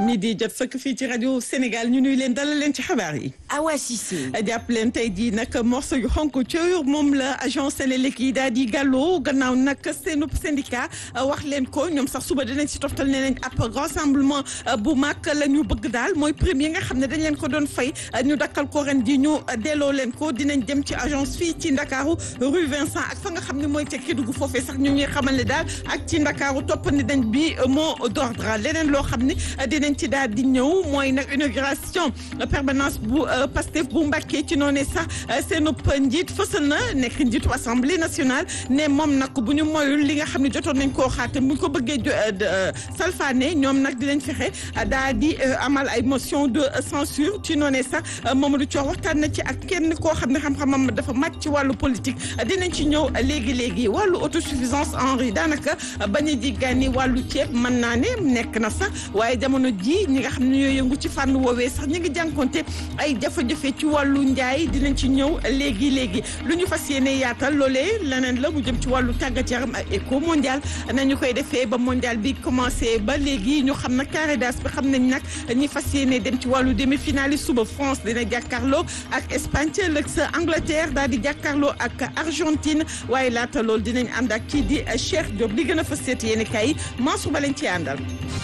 mi di jot sëkk fii ci rajo Sénégal ñu nuy leen dalal leen ci xabaar yi. Awa Cissé. jàpp leen tey jii nag morceau yu xonk cër moom la agent Sénélec yi daal di gàlloo gannaaw nag seenub syndicat wax leen ko ñoom sax suba dinañ si toftal ne nañ ab rassemblement bu mag la ñu bëgg daal mooy premier nga xam ne dañ leen ko doon fay ñu dakkal ko ren ji ñu delloo leen ko dinañ dem ci agence fii ci Ndakaaru rue Vincent ak fa nga xam ne mooy ca Kédougou foofee sax ñu ngi xamal ne daal ak ci Ndakaaru toppandi dañ bi mot d'ordre leneen loo xam ne dinañ ci daal di ñëw mooy nag inauguration permanence bu Pastef bu Mbacké ci noonu sax seen njiit fësal na nekk njiitu assemblée nationale ne moom nag bu ñu moyul li nga xam ne jotoon nañ koo xaate bu ñu ko bëggee salfaane ñoom nag dinañ fexe daal di amal ay motion de censure ci noonu sax Mamadou Thior waxtaan na ci ak kenn koo xam ne xam-xamam dafa màcc ci wàllu politique dinañ ci ñëw léegi léegi wàllu autosuffisance en riz daanaka bañ a jiggaani wàllu ceeb mën naa ne nekk na sax waaye jamono ji ñi nga xam ne ñoo yëngu ci fànn woowee sax ñi ngi jànkonte ay jafe-jafe ci wàllu njaay dinañ ci ñëw léegi léegi lu ñu fas yéene yaatal loolee leneen la mu jëm ci wàllu tàggat yaram ak éco mondial nañu koy defee ba mondial bi commencé ba léegi ñu xam nag Caritas bi xam nañ nag ñi fas yéene dem ci wàllu demi-finale yi suba France dina jàkkaarloo ak Espagne ca ëllëg sa Angleterre daal di jàkkaarloo ak Argentine waaye laata loolu dinañ ànd ak kii di Cheikh Diop li gën a fas seeti yéen kay yi Mansour ba lañ ci àndal.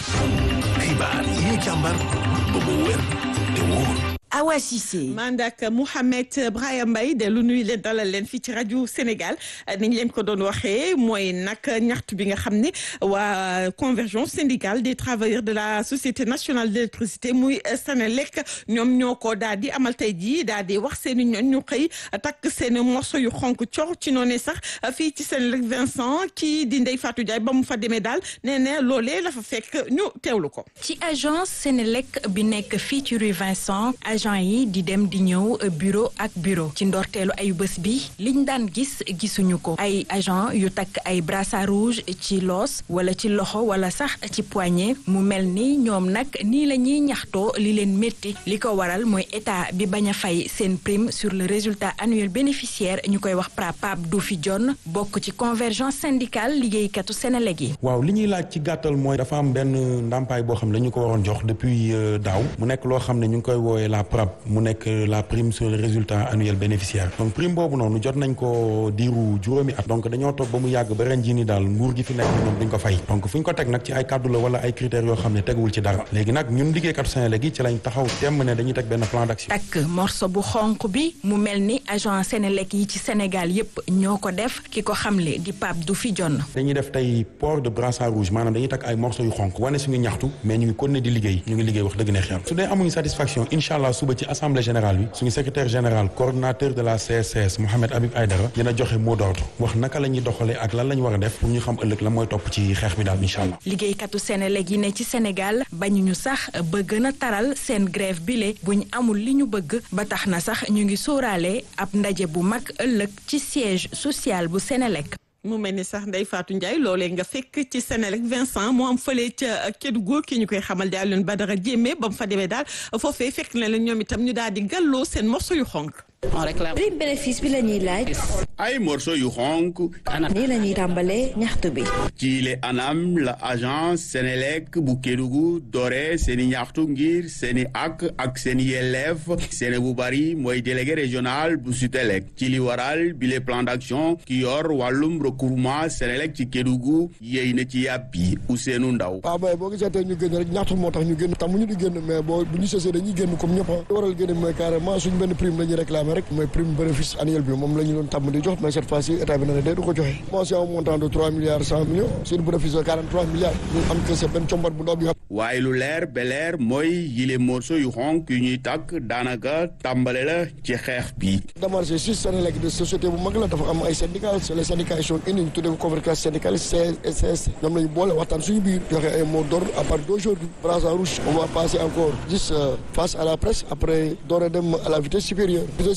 xibaar yi ñu càmbar ba mu wér te wóor. Awa Cissé. mandak Mouhamed Brahima Mbaye de lu nuy leen dalal leen fii ci rajo Sénégal ni ñu leen ko doon waxee mooy nag ñaxtu bi nga xam ne waa convergence syndicale des travailleurs de la société nationale d'électricité muy Sénélec ñoom ñoo ko daal di amal tey jii daal di wax seen i ñoñ ñu xëy takk seen i morceau yu xonk cor ci noonu sax fii ci Sénélec Vincent kii di Ndeye Fatou Ndiaye ba mu fa demee daal nee na loolee la fa fekk ñu teewlu ko. ci agence Sénélec bi nekk fii ci rue Vincent. agent yi di dem di ñëw bureau ak bureau ci ndorteelu ay bés bi liñ daan gis gisuñu ko ay agent yu takk ay brassard rouge ci loos wala ci loxo wala sax ci poignet mu mel ni ñoom nag nii la ñuy ñaxtoo li leen métti li ko waral mooy état bi bañ a fay seen prime sur le résultat annuel bénéficiaire ñu koy wax PRAPAP du fi jon bokk ci convergence syndicale liggéeykatu Sénélec yi waaw li ñuy laaj ci gàttal mooy dafa am benn ndàmpaay boo xam ne dañu ko waroon jox depuis daaw mu nekk loo xam ne ñu ngi koy woowee la PRAP mu nekk la prime sur le résultat annuel bénéficiaire donc prime boobu noonu jot nañ ko diiru juróomi at donc dañoo toog ba mu yàgg ba ren jii ni daal nguur gi fi nekk ñoom duñ ko fay donc fu ñu ko teg nag ci ay kàddu la wala ay critères yoo xam ne teguwul ci dara léegi nag ñun liggéeykatu Sénélec yi ci lañ taxaw temm ne dañuy teg benn plan d'action takk morceau bu xonq bi mu mel ni agent Sénélec yi ci Sénégal yépp ñoo ko def ki ko xamle di Pape du fi jonn dañuy def tey port de brassard rouge maanaam dañuy takk ay morceau yu xonq wane suñu ñaxtu mais ñu ngi continuer di liggéey ñu ngi liggéey wax dëgg neex yàlla su dee amuñu satisfaction incha allah suba ci assemblée générale bi suñu secrétaire général coordonnateur de la CSCS Mohamed Habib Aïdara dina joxe mot d'ordre wax naka la ñuy doxalee ak lan la ñu war a def pour ñu xam ëllëg la mooy topp ci xeex bi daal incha allah. liggéeykatu Sénélec yi ne ci Sénégal bañuñu sax ba gën a taral seen grève bile buñ amul li ñu bëgg ba tax na sax ñu ngi sóoraale ab ndaje bu mag ëllëg ci siège social bu Sénélec. mu mel ni sax Ndeye Fatou Ndiaye loolee nga fekk ci Sénélec Vincent mu am fële ca Kédougou ki ñu koy xamal di Alioune Badara Diémé ba mu fa demee daal foofee fekk na la ñoom itam ñu daal di gàlloo seen morceau yu xonk. prime bénéfice bi la ñuy laaj. ay morceau yu xonk. nii la ñuy tàmbalee ñaxtu bi. ci le anam la agence Sénélec bu Kédougou doore seeni ñaxtu ngir seeni ak ak seeni yelleef seeni bu bari mooy délégué régional bu Sutelec ci li waral bi le plan d'action ki yor wàllum recouvrement Sénélec ci Kédougou yéy na ci yàpp yi Ousseynou Ndaw waaw mais boo gisee tey ñu génn rek ñaxtu moo tax ñu génn tam ñu di génn mais boo bu ñu sësee dañuy génn comme ñëpp a waral génn mooy carrément suñ benn prime la ñuy réclamer rek mooy prime bénéfice annuel bi moom la ñu doon tàmm di jox mais cette fois-ci état bi na ne day du ko joxe bon c'est un montant de trois milliards cent millions sur bénéfice de quarante trois milliards ñu am que c'est benn combat bu ndaw bi waaye lu leer ba leer mooy yile morceau yu xonk yu ñuy takk daanaka tàmbale la ci xeex bi démarché si Sénélec de société bu mag la dafa am ay syndicats c'est les syndicats yi sont unis ñu tuddee ko convergence syndicale CSS ñoom lañu boole waxtaan suñu biir joxe ay mots d'ordre à partir d'aujourd'hui brassard rouge on va passer encore juste face à la presse après door a dem à la vitesse supérieure vitesse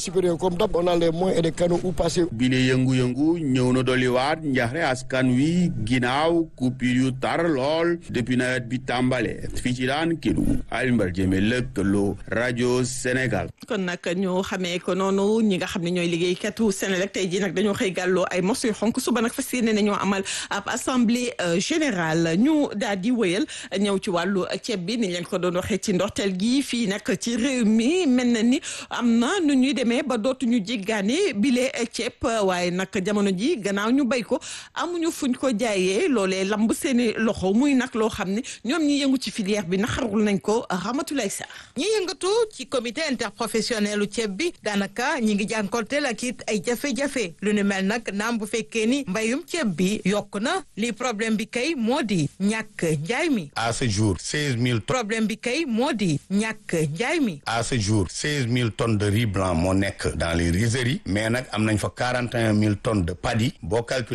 supérieur comme d'hab on a les moyens et des canaux où passer. bile yëngu-yëngu ñëw na dolliwaat njaxre askan wi ginnaaw coupure yu tar lool depuis nawet bi tàmbale fii ci daan Kédougou Alioune Badara Diémé lëkkaloo rajo Sénégal. kon nag ñu xamee ko noonu ñi nga xam ne ñooy liggéeykatu Sénélec tey jii nag dañoo xëy gàlloo ay morceaux yu xonk suba nag fas yéene nañoo amal ab assemblée générale ñu daal di wëyal ñëw ci wàllu ceeb bi ni leen ko doon waxee ci ndorteel gi fii nag ci réew mi mel na ni am na nu ñuy demee ba dootuñu jéggaane bile ceeb waaye nag jamono ji gannaaw ñu béy ko amuñu fuñ ko jaayee loolee lamb seeni loxo muy nag loo xam ne ñoom ñi yëngu ci filière bi naxarul nañ ko Ramatulaay Sarr ñi yëngatu ci comité interprofessionnel u ceeb bi daanaka ñi ngi jànkonteel ak it ay jafe-jafe lu nu mel nag naam bu fekkee ni mbayum ceeb bi yokk na li problème bi kay moo di ñàkk njaay mi à ce jour seize mille tonnes problème bi kay moo di ñàkk njaay mi à ce jour seize mille tonnes de riz blanc moo nekk dans les rizeries mais nag am nañ fa quarante et un mille tonnes de paddy boo calculer